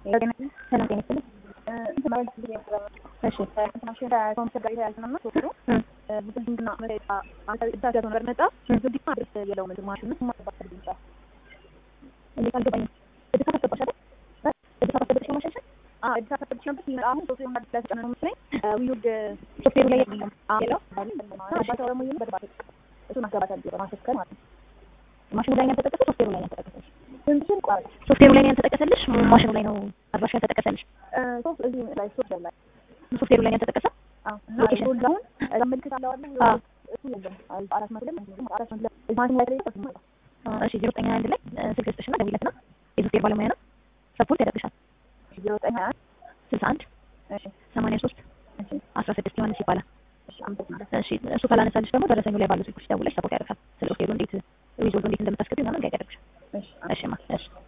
ሰላም ጤና ይስጥልኝ። እሺ እንዴት አልገባኝም። እድሳት አስገባሽ አይደል? እድሳት አስገብተሽ ነው ማሻሻል? ሶፍትዌሩ ላይ የለም የለው? ማሽኑ ላይ ነው ያልተጠቀሰው? ሶፍትዌሩ ላይ ነው ያልተጠቀሰልሽ? ሶፍትዌሩ ላይ ነው ያልተጠቀሰልሽ? ማሽኑ ላይ ነው አድራሻ ያልተጠቀሰልሽ? ሶፍትዌሩ ላይ ነው ያልተጠቀሰው? እሺ ዜሮ ዘጠኝ ሀያ አንድ ላይ ስልክ ስጥሽና ደውይለትና የሶፍትዌር ባለሙያ ነው ሰፖርት ያደርግሻል። ስልሳ አንድ ሰማንያ ሶስት አስራ ስድስት ዮሐንስ ይባላል። እሺ እሱ ካላነሳልሽ ደግሞ ደረሰኙ ላይ ባሉ ስልኮች ደውለሽ ሰፖርት ያደርጋል። ስለ ሶፍትዌሩ እንዴት ሪዞልቭ እንዴት እንደምታስገቢ ምናምን ጋይድ ያደርግሻል። እሺ ማ እሺ